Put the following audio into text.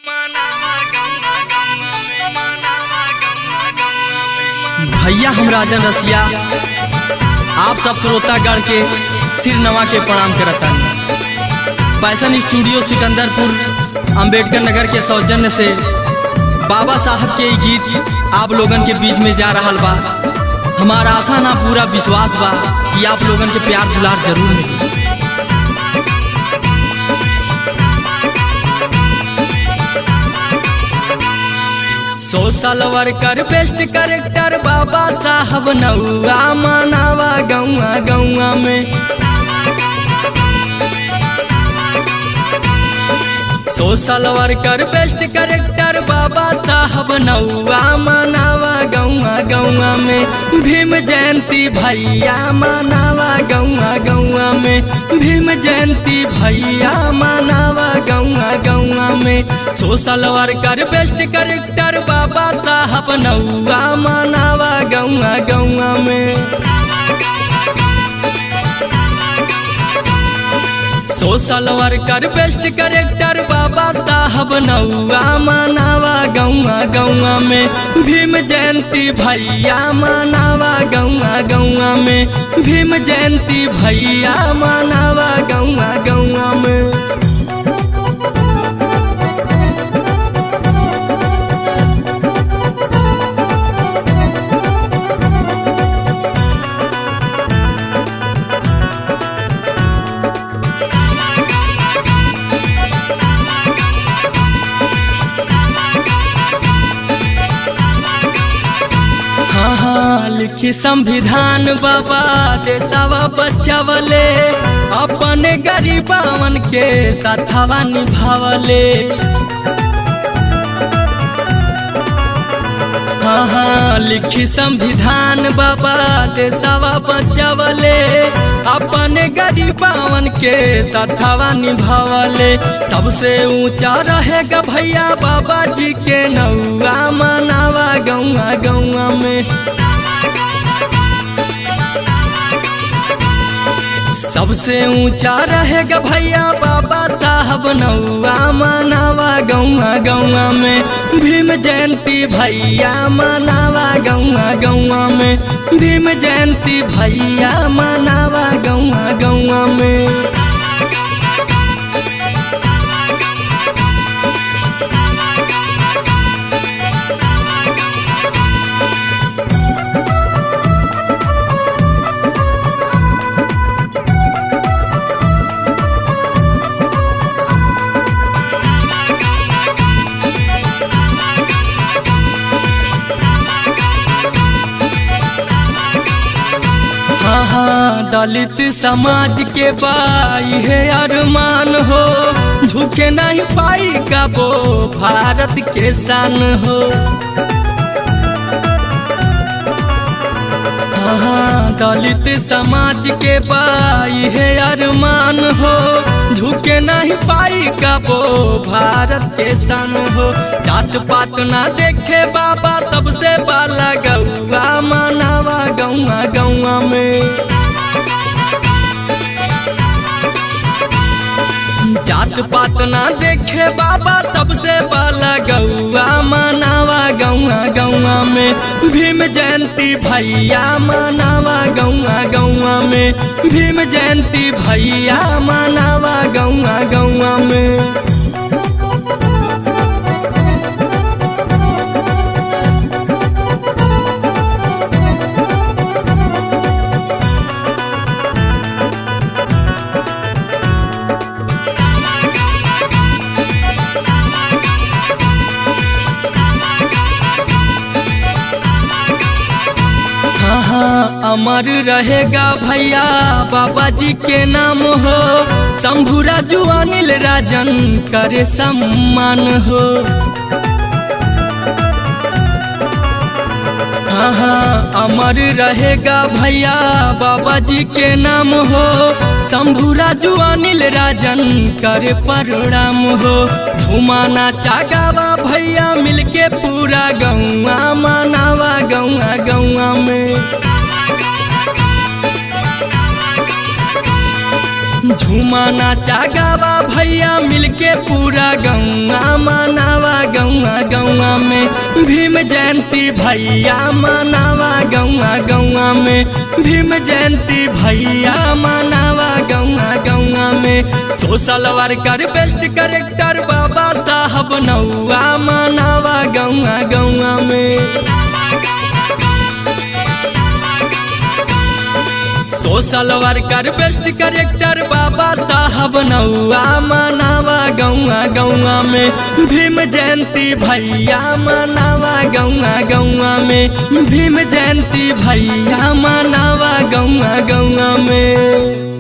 भैया हम राजन रसिया आप सब श्रोतागण के सिर नवा के प्रणाम करता पैसन स्टूडियो सिकंदरपुर अंबेडकर नगर के सौजन्य से बाबा साहब के ई गीत आप लोगन के बीच में जा रहा बा हमारा आशा ना पूरा विश्वास बा कि आप लोगन के प्यार दुलार जरूर मिली सोशल वर्कर बेस्ट करेक्टर बाबा साहब नौआ मनावा गौआ गौआ में सोशल वर्कर बेस्ट करेक्टर बाबा साहब नौआ मनावा गौआ गौआ में भीम जयंती भैया मनावा गौआ गौआ में भीम जयंती भैया मनावा गौआ गौआ में सोशल वर्कर बेस्ट करेक्टर बाबा साहब नौआ मनावा गौआ गौआ में सोशल वर्कर बेस्ट करेक्टर बाबा साहब नौआ मनावा गौआ गौआ में भीम जयंती भैया मनावा गौआ गौआ में भीम जयंती भैया मनावा गौआ गौआ में हाँ हाँ लिखी संविधान बाबा देशवा बचावले अपने गरीबावन के साथवा निभावले हाँ हाँ लिखी संविधान बाबा देशवा बचावले अपने गरीबावन के साथवा निभावले सबसे ऊंचा रहेगा भैया बाबा जी के नौआ मनावा गौआ गौआ में सबसे ऊंचा रहेगा भैया बाबा साहब नौआ मनावा गौआ गौआ में भीम जयंती भैया मनावा गौआ गौआ में भीम जयंती भैया मनावा गौआ गौआ में हाँ हाँ दलित समाज के बाई है अरमान हो झुके नहीं पाई का वो भारत के सान हो हाँ हाँ दलित समाज के बाई है अरमान हो झुके नहीं पाई का वो भारत के सन हो जात पात ना देखे बाबा सबसे बाला गौआ मनावा गौआ गौआ में जात पात ना देखे बाबा सबसे बाला गौआ मनावा गौआ गौआ में भीम जयंती भैया मनावा गौआ गौआ में भीम जयंती भैया मनावा गौआ गौआ में हाँ हाँ अमर रहेगा भैया बाबा जी के नाम हो शंभु राजू अनिल राजन करे सम्मान हो हाँ हाँ अमर रहेगा भैया बाबा जी के नाम हो शंभु राजू अनिल राजन करे प्रणाम हो घुमाना चागावा भैया मिलके पूरा गौआ मनावा गौआ गौआ में झुमाना चागावा भैया मिलके पूरा गौआ मनावा गौआ में भीम जयंती भैया मनावा गौआ गौआ में भीम जयंती भैया मनावा गौआ गौआ में सोशल वर्कर बेस्ट करेक्टर बाबा साहब नौआ मनावा गौआ गौआ में सोशल वर्कर बेस्ट करेक्टर बाबा साहब नौआ मनावा गौआ गौआ में भीम जयंती भैया मनावा गौआ गौआ में भीम जयंती भैया मनावा गौआ गौआ में